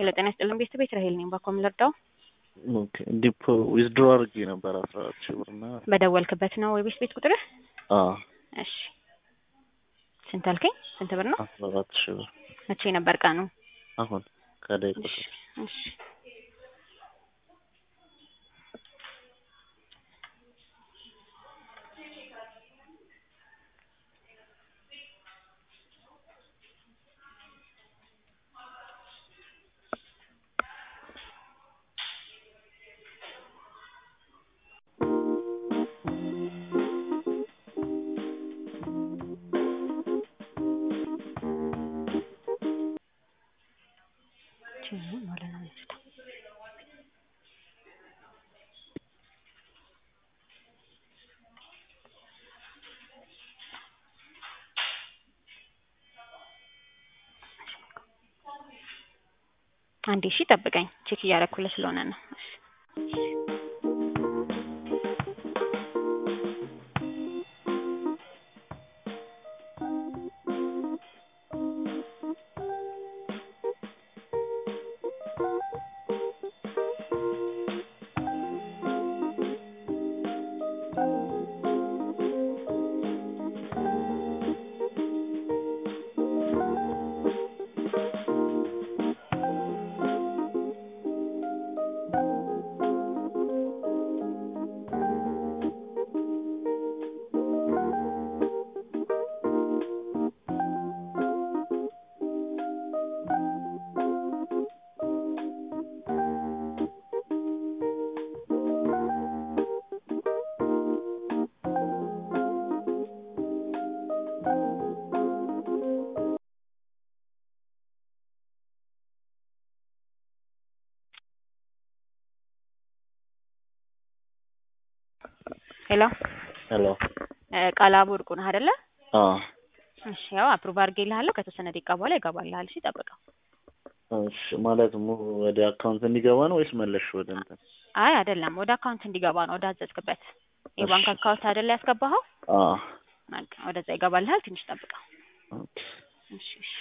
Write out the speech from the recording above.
ሄሎ ጤና ይስጥልን ቤት ቤት ራሄል ነኝ። ባኮ ልርዳው? ኦኬ ዲፖ ዊዝድሮ አድርጌ ነበር አስራ አራት ሺህ ብር እና በደወልክበት ነው የቤት ቤት ቁጥርህ? አዎ እሺ ስንት አልከኝ? ስንት ብር ነው? አስራ አራት ሺህ ብር መቼ ነበር ቀኑ? አሁን ከደቂቃ እሺ እሺ አንዴ እሺ ጠብቀኝ፣ ቼክ እያደረኩልህ ስለሆነ ነው። እሺ ሄሎ ሄሎ ቃላቡ እርቁ ነህ አይደለ? አዎ እሺ ያው አፕሩቭ አድርጌልሃለሁ። ከተወሰነ ደቂቃ በኋላ ይገባልሃል። እሺ ጠብቀው። እሺ ማለት ሙ ወደ አካውንት እንዲገባ ነው ወይስ መለሽ ወደ እንትን? አይ አይደለም፣ ወደ አካውንት እንዲገባ ነው፣ ወደ አዘዝክበት የባንክ እሺ። አካውንት አይደለ ያስገባኸው? አዎ በቃ ወደዛ ይገባልሃል። ትንሽ ጠብቀው። ኦኬ እሺ እሺ